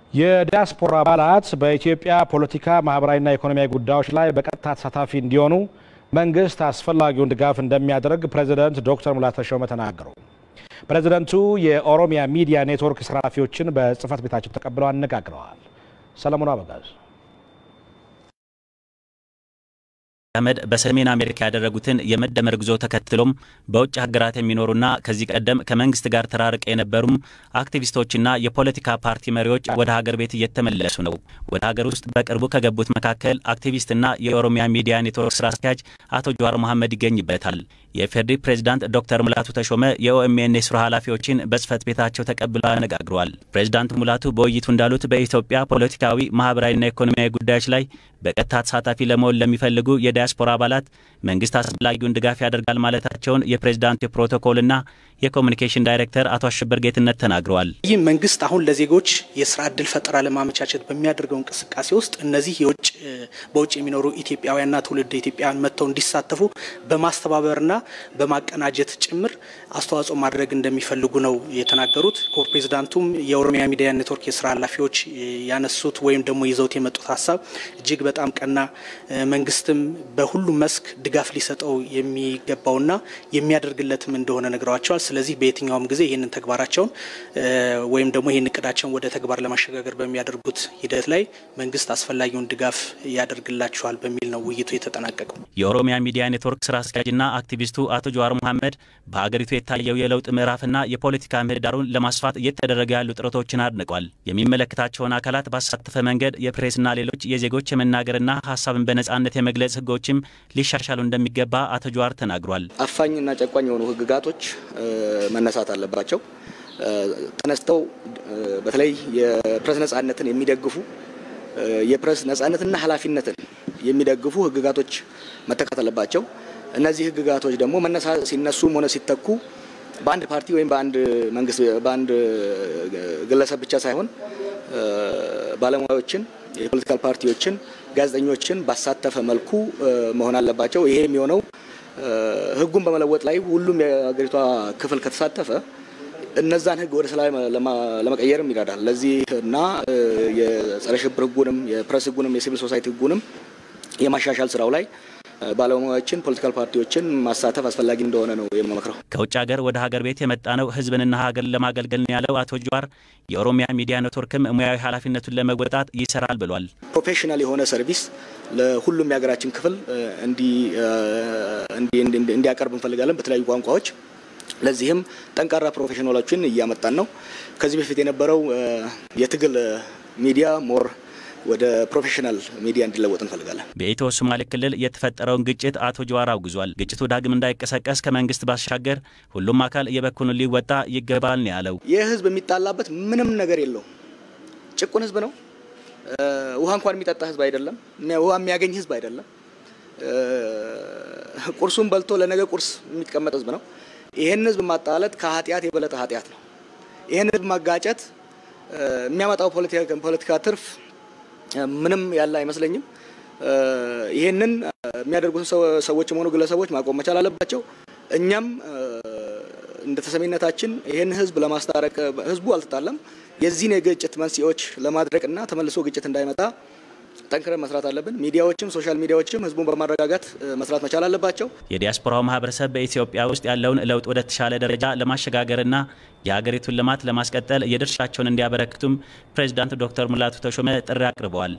የዲያስፖራ አባላት በኢትዮጵያ ፖለቲካ፣ ማህበራዊና ኢኮኖሚያዊ ጉዳዮች ላይ በቀጥታ ተሳታፊ እንዲሆኑ መንግስት አስፈላጊውን ድጋፍ እንደሚያደርግ ፕሬዚደንት ዶክተር ሙላቱ ተሾመ ተናገሩ። ፕሬዚደንቱ የኦሮሚያ ሚዲያ ኔትወርክ ስራ ኃላፊዎችን በጽህፈት ቤታቸው ተቀብለው አነጋግረዋል። ሰለሞኑ አበጋዝ አህመድ በሰሜን አሜሪካ ያደረጉትን የመደመር ጉዞ ተከትሎም በውጭ ሀገራት የሚኖሩና ከዚህ ቀደም ከመንግስት ጋር ተራርቀ የነበሩም አክቲቪስቶችና የፖለቲካ ፓርቲ መሪዎች ወደ ሀገር ቤት እየተመለሱ ነው። ወደ ሀገር ውስጥ በቅርቡ ከገቡት መካከል አክቲቪስትና የኦሮሚያ ሚዲያ ኔትወርክ ስራ አስኪያጅ አቶ ጀዋር መሐመድ ይገኝበታል። የኢፌዴሪ ፕሬዚዳንት ዶክተር ሙላቱ ተሾመ የኦኤምኤን የስራ ኃላፊዎችን በጽህፈት ቤታቸው ተቀብለው አነጋግረዋል። ፕሬዚዳንት ሙላቱ በውይይቱ እንዳሉት በኢትዮጵያ ፖለቲካዊ፣ ማህበራዊና ኢኮኖሚያዊ ጉዳዮች ላይ በቀጥታ ተሳታፊ ለመሆን ለሚፈልጉ የዲያስፖራ አባላት መንግስት አስፈላጊውን ድጋፍ ያደርጋል ማለታቸውን የፕሬዚዳንቱ የፕሮቶኮልና የኮሚኒኬሽን ዳይሬክተር አቶ አሸበር ጌትነት ተናግረዋል። ይህ መንግስት አሁን ለዜጎች የስራ እድል ፈጠራ ለማመቻቸት በሚያደርገው እንቅስቃሴ ውስጥ እነዚህ የውጭ በውጭ የሚኖሩ ኢትዮጵያውያንና ትውልድ ኢትዮጵያውያን መጥተው እንዲሳተፉ በማስተባበርና በማቀናጀት ጭምር አስተዋጽኦ ማድረግ እንደሚፈልጉ ነው የተናገሩት። ፕሬዚዳንቱም የኦሮሚያ ሚዲያ ኔትወርክ የስራ ኃላፊዎች ያነሱት ወይም ደግሞ ይዘውት የመጡት ሀሳብ እጅግ በጣም ቀና፣ መንግስትም በሁሉም መስክ ድጋፍ ሊሰጠው የሚገባውና የሚያደርግለትም እንደሆነ ነግረዋቸዋል። ስለዚህ በየትኛውም ጊዜ ይህንን ተግባራቸውን ወይም ደግሞ ይህን እቅዳቸውን ወደ ተግባር ለማሸጋገር በሚያደርጉት ሂደት ላይ መንግስት አስፈላጊውን ድጋፍ ያደርግላቸዋል በሚል ነው ውይይቱ የተጠናቀቀው። የኦሮሚያ ሚዲያ ኔትወርክ ስራ አስኪያጅና አክቲቪስቱ አቶ ጀዋር መሐመድ በሀገሪቱ የታየው የለውጥ ምዕራፍና የፖለቲካ ምህዳሩን ለማስፋት እየተደረገ ያሉ ጥረቶችን አድንቋል። የሚመለከታቸውን አካላት ባሳተፈ መንገድ የፕሬስና ሌሎች የዜጎች የመናገርና ሀሳብን በነጻነት የመግለጽ ህጎችም ሊሻሻሉ እንደሚገባ አቶ ጀዋር ተናግሯል። አፋኝና ጨቋኝ የሆኑ ህግጋቶች መነሳት አለባቸው። ተነስተው በተለይ የፕሬስ ነጻነትን የሚደግፉ የፕሬስ ነጻነትና ኃላፊነትን የሚደግፉ ህግጋቶች መተካት አለባቸው። እነዚህ ህግጋቶች ደግሞ መነሳ ሲነሱም ሆነ ሲተኩ በአንድ ፓርቲ ወይም በአንድ መንግስት በአንድ ግለሰብ ብቻ ሳይሆን ባለሙያዎችን፣ የፖለቲካል ፓርቲዎችን፣ ጋዜጠኞችን ባሳተፈ መልኩ መሆን አለባቸው። ይሄ የሚሆነው ህጉን በመለወጥ ላይ ሁሉም የሀገሪቷ ክፍል ከተሳተፈ እነዛን ህግ ወደ ሰላም ለመቀየርም ይረዳል። ለዚህ እና የጸረ ሽብር ህጉንም የፕሬስ ህጉንም የሲቪል ሶሳይቲ ህጉንም የማሻሻል ስራው ላይ ባለሙያዎችን ፖለቲካል ፓርቲዎችን ማሳተፍ አስፈላጊ እንደሆነ ነው የምመክረው። ከውጭ ሀገር ወደ ሀገር ቤት የመጣ ነው ህዝብንና ሀገርን ለማገልገል ነው ያለው አቶ ጀዋር የኦሮሚያ ሚዲያ ኔትወርክም ሙያዊ ኃላፊነቱን ለመወጣት ይሰራል ብሏል። ፕሮፌሽናል የሆነ ሰርቪስ ለሁሉም የሀገራችን ክፍል እንዲያቀርብ እንፈልጋለን በተለያዩ ቋንቋዎች። ለዚህም ጠንካራ ፕሮፌሽናሎችን እያመጣን ነው። ከዚህ በፊት የነበረው የትግል ሚዲያ ሞር ወደ ፕሮፌሽናል ሚዲያ እንዲለወጥ እንፈልጋለን። በኢትዮ ሶማሌ ክልል የተፈጠረውን ግጭት አቶ ጀዋር አውግዟል። ግጭቱ ዳግም እንዳይቀሰቀስ ከመንግስት ባሻገር ሁሉም አካል የበኩሉን ሊወጣ ይገባል ነው ያለው። ይህ ህዝብ የሚጣላበት ምንም ነገር የለው። ጭቁን ህዝብ ነው። ውሃ እንኳን የሚጠጣ ህዝብ አይደለም። ውሃ የሚያገኝ ህዝብ አይደለም። ቁርሱን በልቶ ለነገ ቁርስ የሚቀመጥ ህዝብ ነው። ይህን ህዝብ ማጣላት ከኃጢአት የበለጠ ኃጢአት ነው። ይህን ህዝብ ማጋጨት የሚያመጣው ፖለቲካ ትርፍ ምንም ያለ አይመስለኝም። ይህንን የሚያደርጉትን ሰዎችም ሆኑ ግለሰቦች ማቆም መቻል አለባቸው። እኛም እንደ ተሰሚነታችን ይህን ህዝብ ለማስታረቅ ህዝቡ አልተጣለም፣ የዚህን የግጭት መንስኤዎች ለማድረቅና ተመልሶ ግጭት እንዳይመጣ ጠንክረን መስራት አለብን። ሚዲያዎችም ሶሻል ሚዲያዎችም ህዝቡን በማረጋጋት መስራት መቻል አለባቸው። የዲያስፖራው ማህበረሰብ በኢትዮጵያ ውስጥ ያለውን ለውጥ ወደ ተሻለ ደረጃ ለማሸጋገርና የሀገሪቱን ልማት ለማስቀጠል የድርሻቸውን እንዲያበረክቱም ፕሬዚዳንት ዶክተር ሙላቱ ተሾመ ጥሪ አቅርበዋል።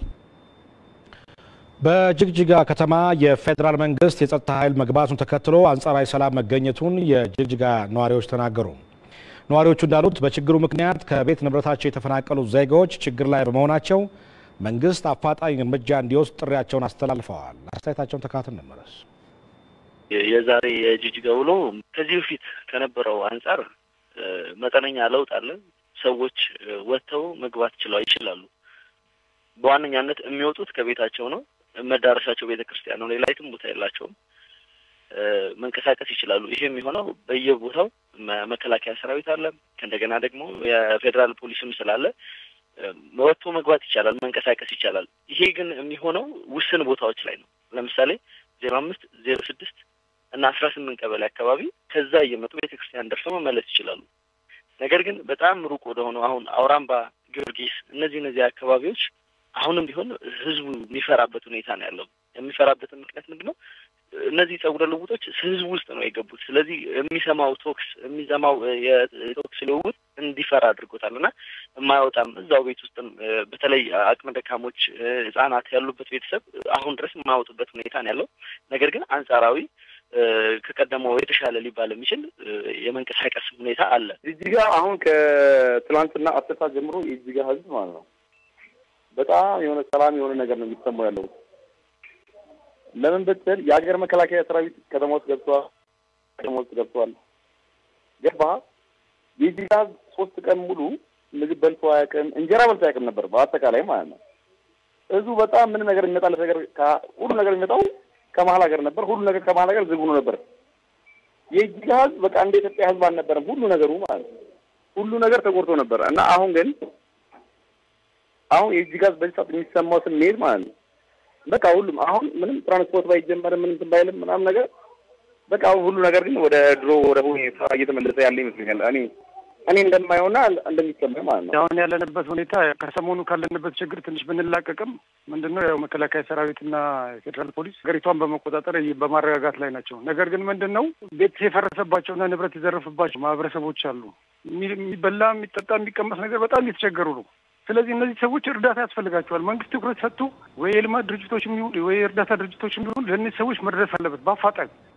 በጅግጅጋ ከተማ የፌዴራል መንግስት የጸጥታ ኃይል መግባቱን ተከትሎ አንጻራዊ ሰላም መገኘቱን የጅግጅጋ ነዋሪዎች ተናገሩ። ነዋሪዎቹ እንዳሉት በችግሩ ምክንያት ከቤት ንብረታቸው የተፈናቀሉ ዜጋዎች ችግር ላይ በመሆናቸው መንግስት አፋጣኝ እርምጃ እንዲወስድ ጥሪያቸውን አስተላልፈዋል። አስተያየታቸውን ተካተን እንመለስ። የዛሬ የጅጅጋ ውሎ ከዚህ በፊት ከነበረው አንጻር መጠነኛ ለውጥ አለ። ሰዎች ወጥተው መግባት ችለው ይችላሉ። በዋነኛነት የሚወጡት ከቤታቸው ነው። መዳረሻቸው ቤተ ክርስቲያን ነው። ሌላ የትም ቦታ የላቸውም። መንቀሳቀስ ይችላሉ። ይሄ የሚሆነው በየቦታው መከላከያ ሰራዊት አለ። ከእንደገና ደግሞ የፌዴራል ፖሊስም ስላለ ወጥቶ መግባት ይቻላል፣ መንቀሳቀስ ይቻላል። ይሄ ግን የሚሆነው ውስን ቦታዎች ላይ ነው። ለምሳሌ ዜሮ አምስት ዜሮ ስድስት እና አስራ ስምንት ቀበሌ አካባቢ ከዛ እየመጡ ቤተክርስቲያን ደርሰው መመለስ ይችላሉ። ነገር ግን በጣም ሩቅ ወደሆነው አሁን አውራምባ፣ ጊዮርጊስ እነዚህ እነዚህ አካባቢዎች አሁንም ቢሆን ህዝቡ የሚፈራበት ሁኔታ ነው ያለው። የሚፈራበትን ምክንያት ምንድን ነው? እነዚህ ጸጉረ ልውጦች ህዝቡ ውስጥ ነው የገቡት። ስለዚህ የሚሰማው ቶክስ የሚሰማው የቶክስ ልውውጥ እንዲፈራ አድርጎታል እና የማያወጣም እዛው ቤት ውስጥም በተለይ አቅመ ደካሞች፣ ህጻናት ያሉበት ቤተሰብ አሁን ድረስ የማያወጡበት ሁኔታ ነው ያለው። ነገር ግን አንጻራዊ ከቀደመው የተሻለ ሊባል የሚችል የመንቀሳቀስ ሁኔታ አለ። ጅጅጋ አሁን ከትላንትና አስር ሰዓት ጀምሮ የጅጅጋ ህዝብ ማለት ነው በጣም የሆነ ሰላም የሆነ ነገር ነው የሚሰማው ያለው። ለምን ብትል የሀገር መከላከያ ሰራዊት ከተማ ውስጥ ገብተዋል፣ ከተማ ውስጥ ገብተዋል። ገባ የጅጅጋ ህዝብ ሶስት ቀን ሙሉ ምግብ በልቶ አያውቅም፣ እንጀራ በልቶ አያውቅም ነበር በአጠቃላይ ማለት ነው። ህዝቡ በጣም ምን ነገር የሚመጣለት ነገር ሁሉ ነገር የሚመጣው ከመሀል ሀገር ነበር። ሁሉ ነገር ከመሀል ሀገር ዝግ ሆኖ ነበር። የጅጅጋ ህዝብ በቃ እንደ ኢትዮጵያ ህዝብ አልነበረም ሁሉ ነገሩ ማለት ነው። ሁሉ ነገር ተቆርጦ ነበር እና አሁን ግን አሁን የጅጅጋ ህዝብ በዚህ ሰዓት የሚሰማው ስሜት ማለት ነው በቃ ሁሉም አሁን ምንም ትራንስፖርት ባይጀመርም ምንም እንትን ባይልም ምናምን ነገር በቃ አሁን ሁሉ ነገር ግን ወደ ድሮ ወደ ሁኔታ እየተመለሰ ያለ ይመስለኛል። እኔ እኔ እንደማየውና እንደሚሰማኝ ማለት ነው። አሁን ያለንበት ሁኔታ ከሰሞኑ ካለንበት ችግር ትንሽ ብንላቀቅም ምንድነው ያው መከላከያ ሰራዊትና የፌዴራል ፖሊስ ሀገሪቷን በመቆጣጠር በማረጋጋት ላይ ናቸው። ነገር ግን ምንድን ነው ቤት የፈረሰባቸውና ንብረት የዘረፈባቸው ማህበረሰቦች አሉ። የሚበላ የሚጠጣ የሚቀመስ ነገር በጣም እየተቸገሩ ነው። ስለዚህ እነዚህ ሰዎች እርዳታ ያስፈልጋቸዋል። መንግስት ትኩረት ሰጥቶ ወይ የልማት ድርጅቶች የሚሆን ወይ የእርዳታ ድርጅቶች የሚሆን ለእነዚህ ሰዎች መድረስ አለበት በአፋጣኝ